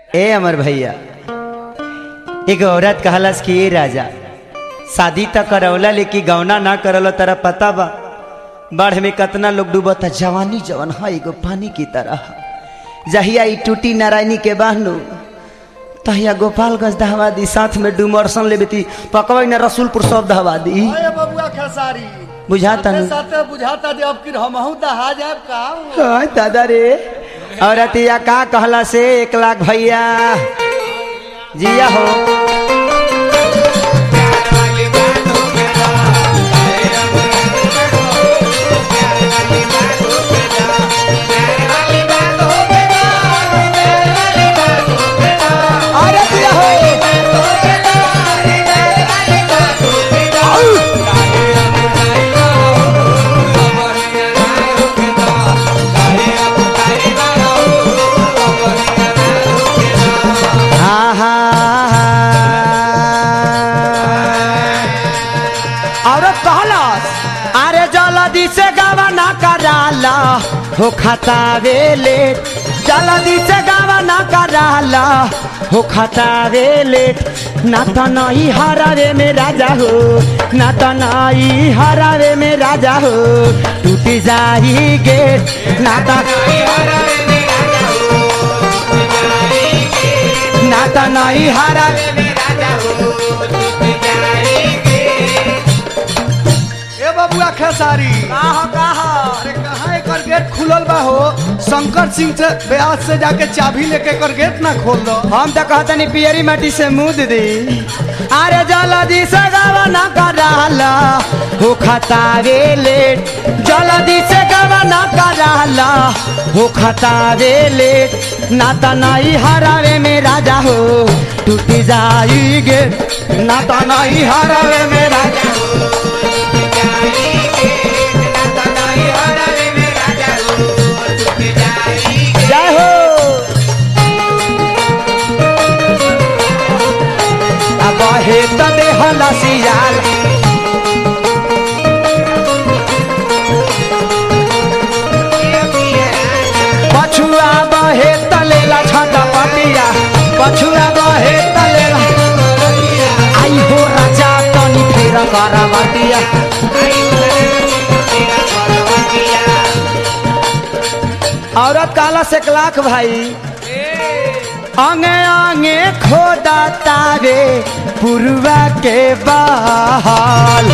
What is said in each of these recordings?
ए अमर भैया एक औरत कहलस कि ए राजा शादी त करौला लेकिन गौना ना करल तारा पता बा बाढ़ में कितना लोग डूबता जवानी जवन है एगो पानी की तरह जहिया ई टूटी नारायणी के बहनू तहिया गोपालगंज दहवा दी साथ में डुमरसन ले बेती पकवई ना रसूलपुर सब दहवा दी अरे बबुआ खेसारी बुझाता साथे नहीं साथे बुझाता दे अब कि हमहू दहा जाए का हाँ, दादा रे औरतिया का कहला से एक लाख भैया जिया हो अरे जिया हो आहा और कहलस अरे जल्दी से गवाना कराला हो खतावे ले जल्दी से गवाना कराला हो खतावे ले ना तो नहीं हरावे में राजा हो ना तो नहीं हरावे में राजा हो टूट जाई गेट ना तो ना तो नहीं हरावे ए बबुआ खेसारी काहो काहो अरे कहाँ एकर गेट खुलल बा हो शंकर सिंह से ब्यास से जाके चाबी लेके एकर गेट ना खोल दो हम तो कहते नहीं पियरी माटी से मुद दी अरे जल्दी से गवाना कराला हो खतावे लेट जल्दी से गवाना कराला हो खतावे लेट ना तो नहीं हरावे में राजा हो टूट जाई गे ना तो नहीं हरावे में राजा हो जय हो अब हे त देहला सियाल पछुआ बहे तलेला छटा पटिया पछुआ बहे तलेला आई हो राजा तनी फेर करवटिया औरत काला से एक लाख भाई अंगे अंगे खोदा तारे पुरवा के बहाल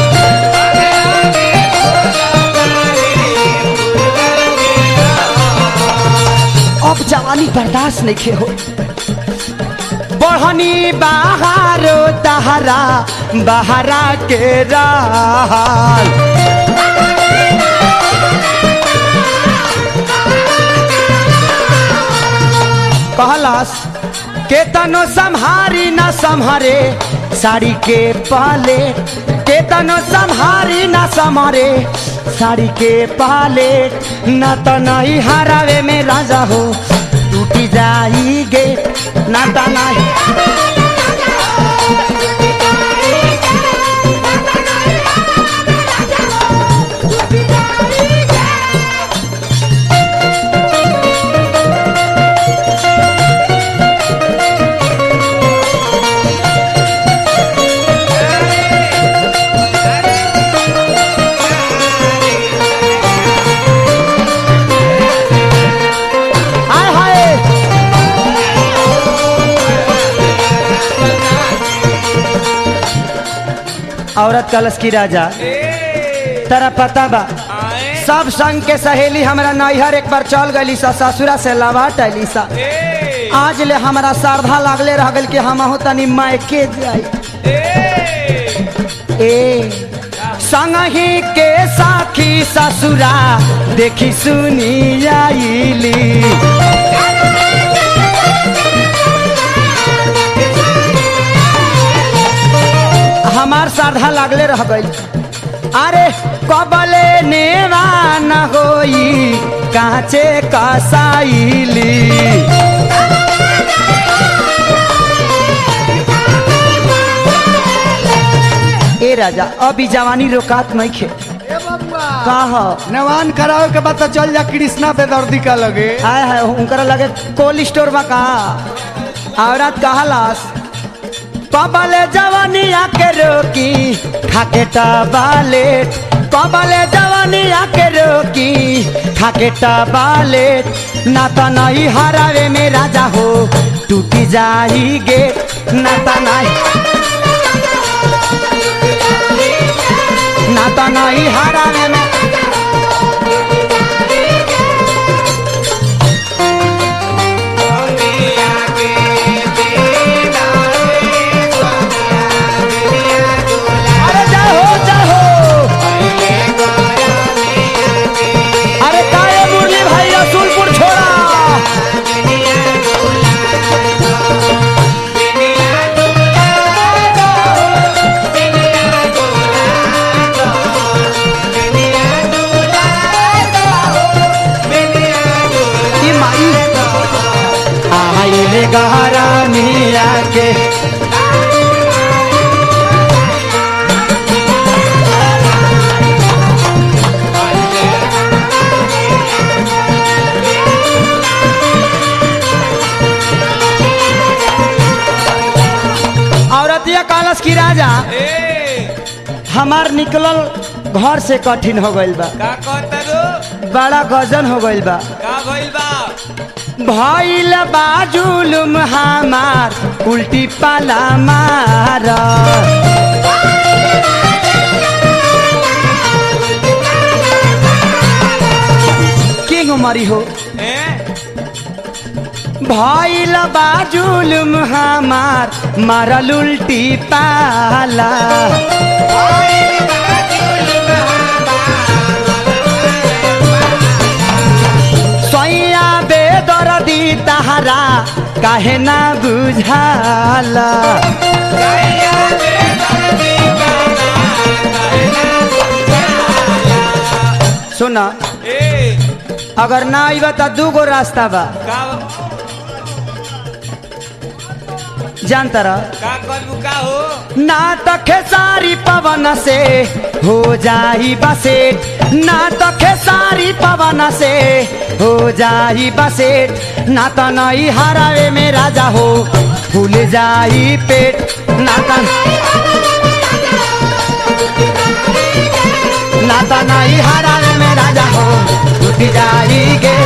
अब जवानी बर्दाश्त नहीं खे हो बढ़नी बहारो तहरा बहरा के राल कहलास के तनो संहारी न संहारे साड़ी के पाले के तनो संहारी न संहारे साड़ी के पाले न तो नहीं हरावे में राजा हो टूटी जाई गे न तो नहीं हाय हाय औरत कलश की राजा तेरा पता बा सब संग के सहेली हमरा नैहर एक बार चल गई सा ससुरा से लवाट अली सा आज ले हमरा श्रद्धा लागले रह गल कि हम तनी मायके जाई ए संगही के साखी ससुरा देखी सुनी आईली हमार श्रद्धा लागले रह गई अरे कबले नेवा न होई काचे कसाईली ए राजा अभी जवानी रोकात नहीं खे ए बबुआ का हो नवान करावे के बाद तो चल जा कृष्णा बेदर्दी का लगे हाय हाय उनकरा लगे कोल्ड स्टोर में का औरत कहलास कबले जवानिया के रोकी खाके टबालेट कबले जवानिया के रोकी खाके टबालेट ना तो नहीं हरावे में राजा हो टूटी जाई गेट ना तो नहीं ना तो नहीं हरावे में अरे जाओ जाओ अरे काहे मुरली भाई रसूलपुर छोड़ा ई माई आइले गहरा मिया के औरतिया कालस की राजा ए हमार निकलल घर से कठिन हो गइल बा का कहता रो बड़ा गजन हो गइल बा का भइल बा भइल बा जुलुम हमार उल्टी पाला मार किंग मरी हो ए भइल बा जुलुम हमार मारल उल्टी पाला सैया बेदरदी तहरा काहे ना बुझाला सुन ए अगर ना आइबा त दूगो रास्ता बा का जानता रह का करबू का हो ना त खेसारी पवन से हो जाई बसेट ना त खेसारी पवन से हो जाई बसेट ना त नई हरावे में राजा हो फूल जाई पेट ना त ना त नई हरावे में राजा हो टूट जाई गे